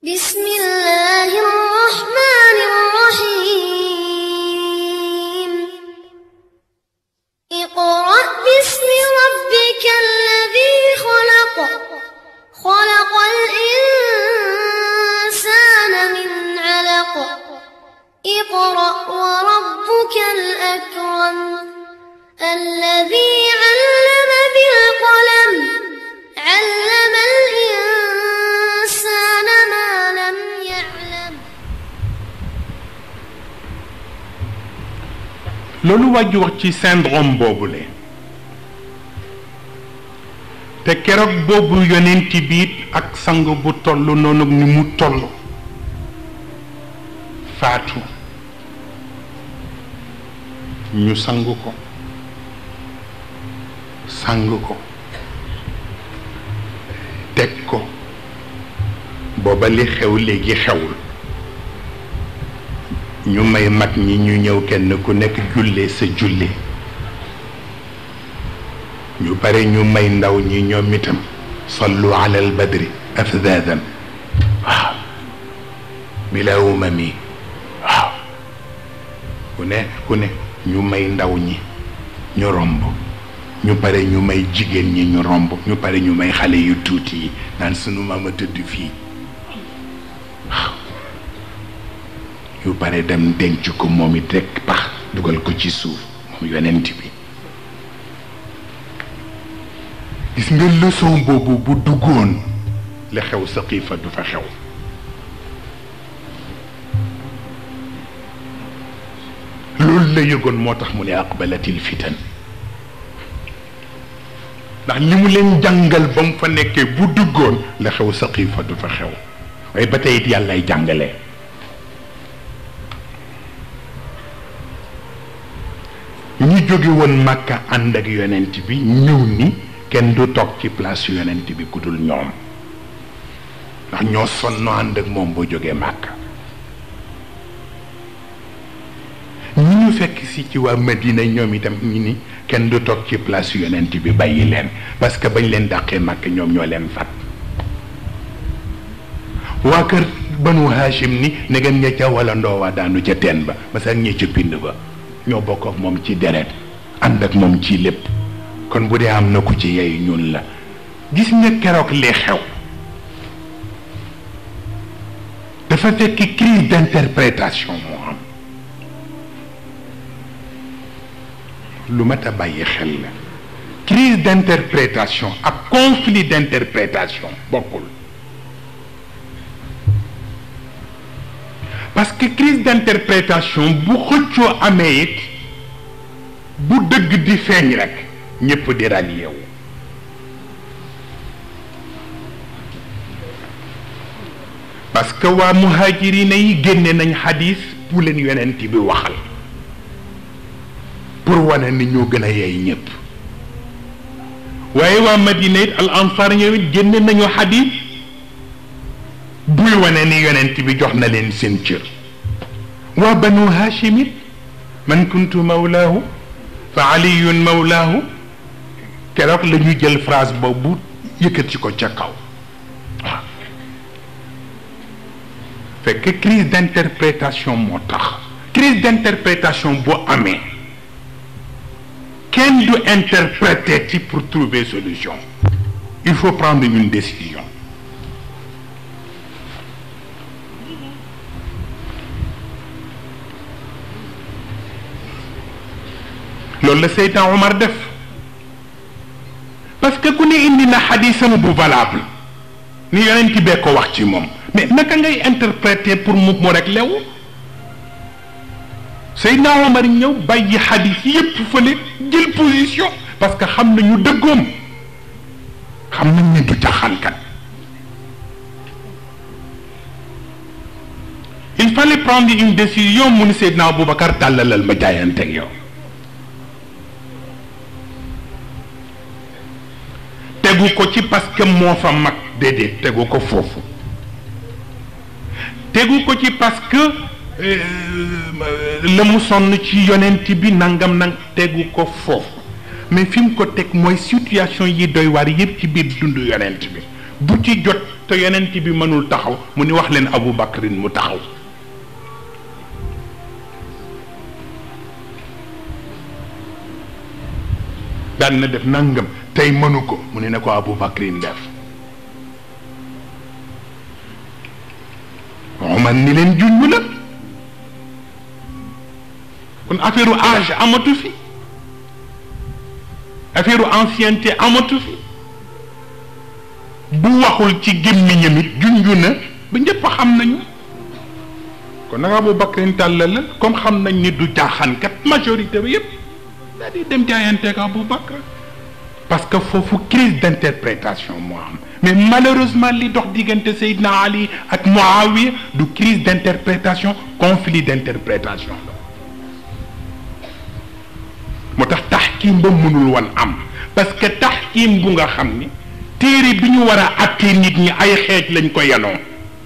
بسم الله الرحمن الرحيم اقرأ باسم ربك الذي خلق خلق الإنسان من علق اقرأ وربك الأكرم الذي علم بالقلم علم الإنسان ما لم يعلم loolu wàjju wax ci syndrome boobule te keroog boobu yonent biit ak sang bu toll noonu ni mu toll faatu ñu sang ko sang ko teg ko booba li xew léegi xewul ñu may mag ñi ñu ñëw kenn ku nekk jullee sa julli ñu bare ñu may ndaw ñi ñoom itam sallu ala al badri afdadan waaw bila umami waaw ku ne ku ne ñu may ndaw ñi ñu romb ñu pare ñu may jigéen ñi ñu romb ñu pare ñu may xale yu tuuti yi naan sunu maama tëdd fii yu bare dem denc ko moom it rekk pax dugal ko ci suuf moom yonent bi gis nga leçon boobu bu duggoon la xew sa xiifa du fa xew loolu la yëgoon moo tax mu ne aqbalatil fitan ndax li mu leen jàngal ba mu fa nekkee bu duggoon la xew sa xiifa du fa xew waaye ba tey it yàllay jàngale ñi jóge woon màkka ànd ak yonent bi ñëw ni kenn du toog ci place yonent bi ku dul ñoom ndax ñoo sonno ànd ak moom boo jógee màkka ñi ñu fekk si ci waa Madina ñoom itam ñi ni kenn du toog ci place yonent bi bàyyi leen parce que bañ leen dàqee màkk ñoom ñoo leen fat waa kër banu Hachim ni negam ña ca wala ndoowaa daanu ca teen ba parce que ña ca pind ba ñoo bokk ak moom ci deret ànd ak moom ci lépp kon bu dee am na ku ci yey ñun la gis nga keroog li xew dafa fekk crise d'interprétation moo am lu mat a bàyyi xel la crise d'interprétation ak conflit d'interprétation bokkul parce que crise d'interprétation bu xëccoo amee it bu dëgg di feeñ rek ñépp di rallié wu parce que waa muhajirina yi génne nañ xadis bu leen yonent bi waxal pour wane ni ñoo gën a yey ñépp waaye waa madina it al ansar ñoom it génne nañu xadis buy wane ni yonent bi jox na leen seen cër waa banu hashim it man kuntu mawlaahu fa aliyun mawlaahu keroog la ñu jël phrase boobu yëkkati ko ca kaw waaw fekk crise d'interprétation moo tax crise d'interprétation boo amee kenn du interpréter ci pour trouver solution il faut prendre une décision loolu la Seydina Omar def parce que ku ne indi na xadisam bu valable ni yonent bee ko wax ci moom mais naka ngay interpréter pour mu mu rek lew Seydina Omar ñëw bàyyi xadis yépp fële jël position parce que xam nañu dëggoom xam nañ ne du jaxankat il fallait prendre une décision mu ni Seydina Aboubacar tàllalal ma jaayanteeg yow tegu ko ci parce que moo fa mag déedéet tegu ko foofu tegu ko ci parce que la mu sonn ci yonent bi nangam nang tegu ko foofu mais fi mu ko teg mooy situation yi doy waar yëpp ci biir dundu yonent bi bu ci jot te yonent bi mënul taxaw mu ni wax leen Abu Bakrin mu taxaw daan na def nangam tey mënu ko mu ne na ko Abu Bakrin def Omar ni leen junj la kon affaire u âge amatu fi affaire u ancienneté amatu fi bu waxul ci gémmiñam it junj na ba ñëpp xam nañu kon nag Abu Bakrin tàllal la comme xam nañ ni du jaaxaankat majorité bi yëpp daal di dem jaayanteeg Abu Bakr parce que foofu crise d'interprétation moo am mais malheureusement li dox diggante Seydina Ali ak Muawiya du crise d'interprétation conflit d'interprétation la moo tax taxkiim ba mënul woon am parce que taxkiim bu nga xam ni téere bi ñu war a attee nit ñi ay xeej lañ ko yanoo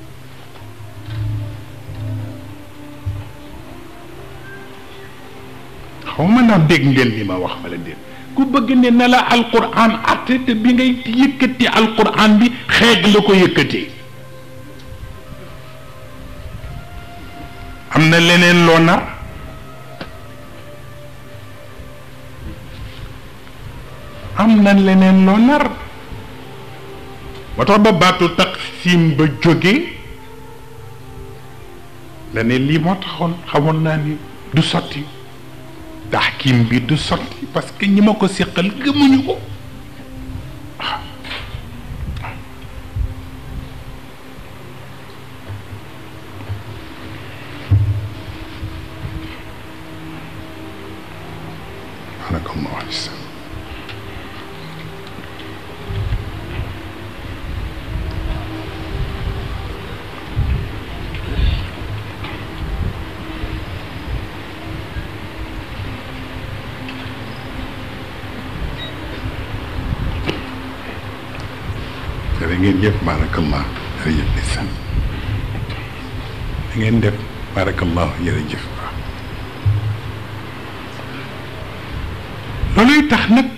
xaw ma naa dégg ngeen li ma wax wala déet ku bëgg ne na la alquran atte te bi ngay yëkkati alquran bi xeej la ko yëkkatee am na leneen loo nar am na leneen loo nar moo tax ba baatu taqsim ba jóge la ne lii moo taxoon xamoon naa ni du sotti taxkim bi du sotti parce que ñi ma ko séqal gëmuñu ko barakallahu aleykum jërë ngeen jëf barakallah jërëjëf ndeysaan da ngeen def barakallah jërëjëf waaw looluy tax nag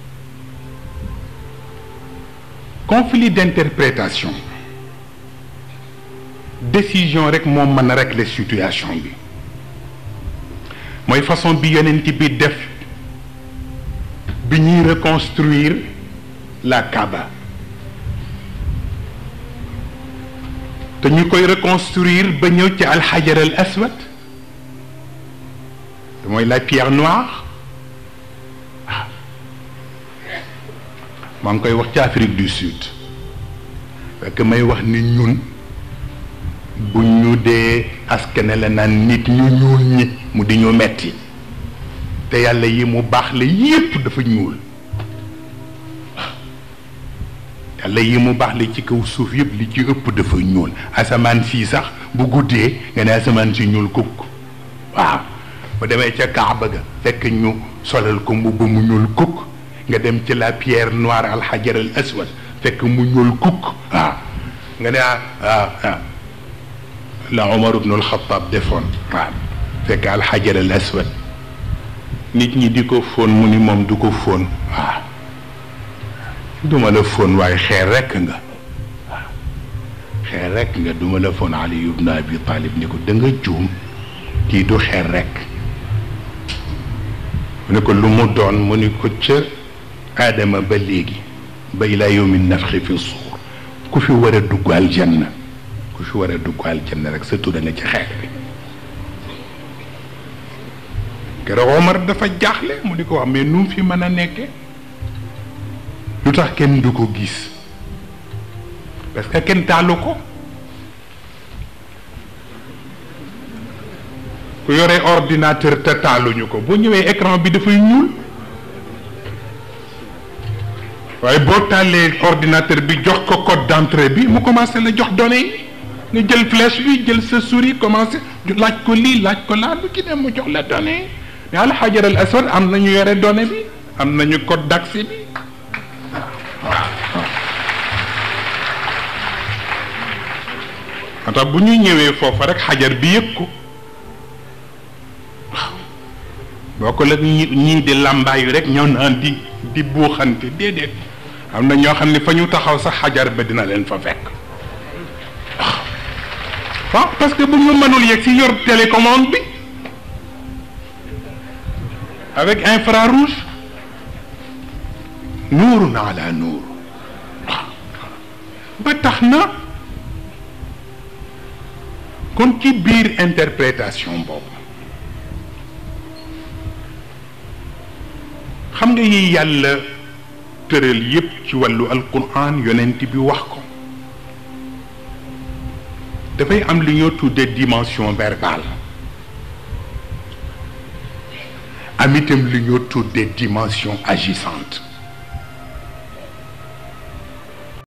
conflit d'interprétation décision rek moo mën a régler situation bi mooy façon bi yonent bi def bi ñuy reconstruire la Kaaba te ñu koy reconstruire ba ñëw ci alxajar al aswad te mooy la pierre noire ah maa ngi koy wax ci Afrique du Sud fekk may wax ni ñun bu ñu dee askane la naan nit ñu ñuul ñi mu di ñu metti te yàlla yi mu baax la yépp dafa ñuul yàlla yi mu baax la ci kaw suuf yëpp li ci ëpp dafa ñuul asamaan fii sax bu guddee nga ne asamaan si ñuul kukk waaw bu demee ca Kaaba ga fekk ñu solal ko mbubb mu ñuul kukk nga dem ci la pierre noire alxajar al aswad fekk mu ñuul kukk waaw nga ne ah ah la Omar ibn al-Khattab defoon waaw fekk alxajar al aswad nit ñi di ko fóon mu ni moom du ko fóon waaw duma la fóon waaye xeer rekk nga waaw xeer rekk nga duma la fóon Ali ibn Abi Talib ni ko da nga juum kii du xeer rekk mu ne ko lu mu doon mu ni ko ca aadama ba léegi ba ilaa yawmi nafxi fi suur ku fi war a dugg aljanna ku fi war a dugg aljanna rek sa tudd nga ci xeer bi keroog Omar dafa jaaxle mu di ko wax mais nu mu fi mën a nekke lu tax kenn du ko gis parce que kenn taalu ko ku yore ordinateur te taaluñu ko boo ñëwee écran bi dafay ñuul waaye boo taalee ordinateur bi jox ko code d'entrée bi mu commencé la jox données yi nga jël flèche bi jël sa souris commencé laaj ko lii laaj ko laa lu ci dem mu jox la données yi mais alxajar al aswad am nañu yore données bi am nañu code d'accès bi moo tax bu ñu ñëwee foofa rek xajar bi yëg ko waaw boo ko la ñi ñii di làmbaayu rek ñëw naan di di buuxante déedéet am na ñoo xam ne fa ñu taxaw sax xajar ba dina leen fa fekk waaw parce que bu ñu mënul yegg si yor télécommande bi avec infrarouge nuurun ala nuur ba tax na kon ci biir interprétation boobu xam nga yi yàlla tëral yépp ci wàllu alquran yonent bi wax ko dafay am li ñoo tuddee dimension verbale am itam li ñoo tuddee dimension agissante